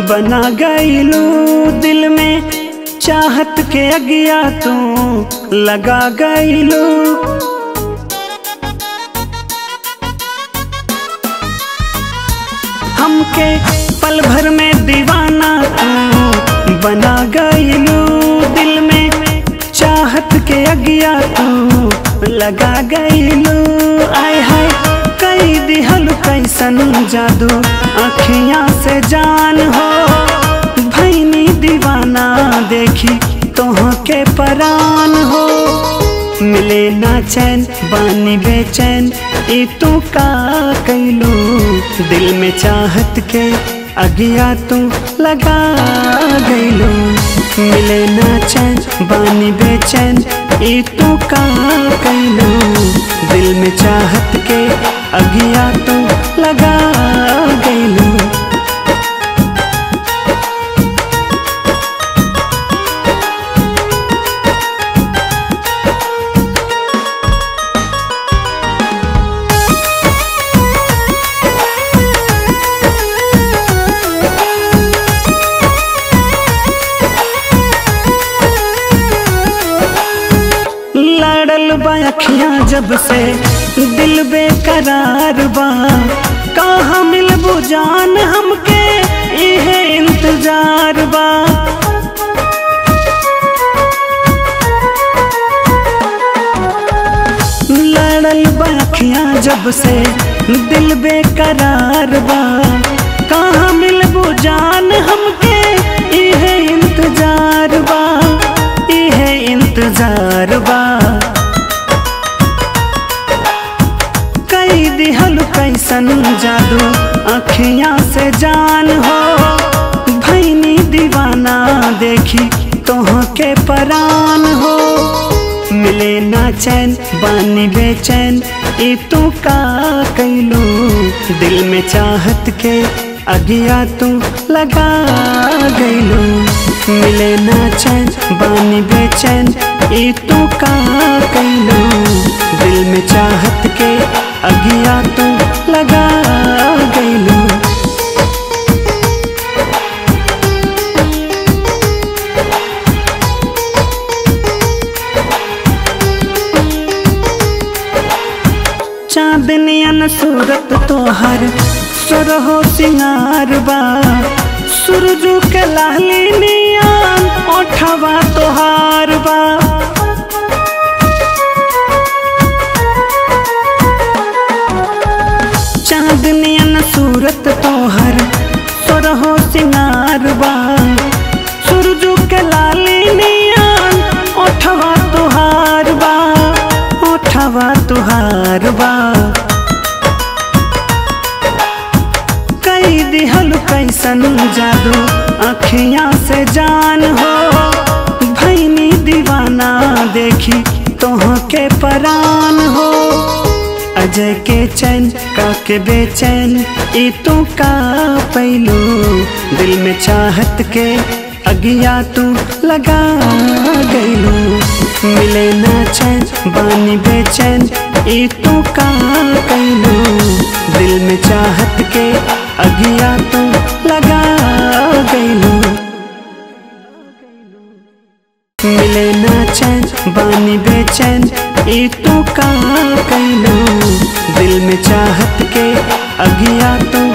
बना गईलू दिल में चाहत के अगिया तू लगा गईलू हमके पल भर में दीवाना तू बना गईलू दिल में चाहत के अगिया तू लगा गईलू आय हाय कई दिहल कैसन जादू अखियां से जान हो भैनी दीवाना देखी तोह के परान हो मिले ना चैन बानी बेचैन ई तू का कैलू दिल में चाहत के अगिया तू लगा गईलू मिले ना चैन बानी बेचैन ई तू का कैलू दिल में चाहत के अगिया तू लगा गईलू लड़ल बा अखियां जब से दिल बेकरार बा कहाँ मिलबू जान हमके इहे इंतजार बा लड़ल बा अखियां जब से दिल बेकरार बा कहाँ मिलबू जान हमके इहे इंतजार बा इहे इंतजार बा कई दिहल कैसन जादू अखियां से जान हो भैनी दीवाना देखी तोह के परान हो मिले ना चैन बानी बेचैन ई तू का कैलू दिल में चाहत के अगिया तू लगा गईलू मिले ना चैन बानी बेचैन ई तू का कैलू दिल में चाहत के अगिया तू लगा गईलू चांदनियन सूरत तोहर सुरहो सिंगार बा सूरजू के लाली नियन ओठवा तोहार बा चांदनियन सूरत तोहर सुरहो सिंगार बा सूरजू के लाली नियन ओठवा तोहार बा ओठवा तुहार बा कई दिहल कैसन जादू अखियां से जान हो भैनी दीवाना देखी तोह के परान हो अजय के चैन का के बेचैन ई तू का पैलू दिल में चाहत के अगिया तू लगा गईलू मिले ना चैन बानी बेचैन ई तू का कैलू दिल में चाहत के अगिया तू लगा गईलू मिले ना चैन बानी बेचैन ई तू का कैलू दिल में चाहत के अगिया तू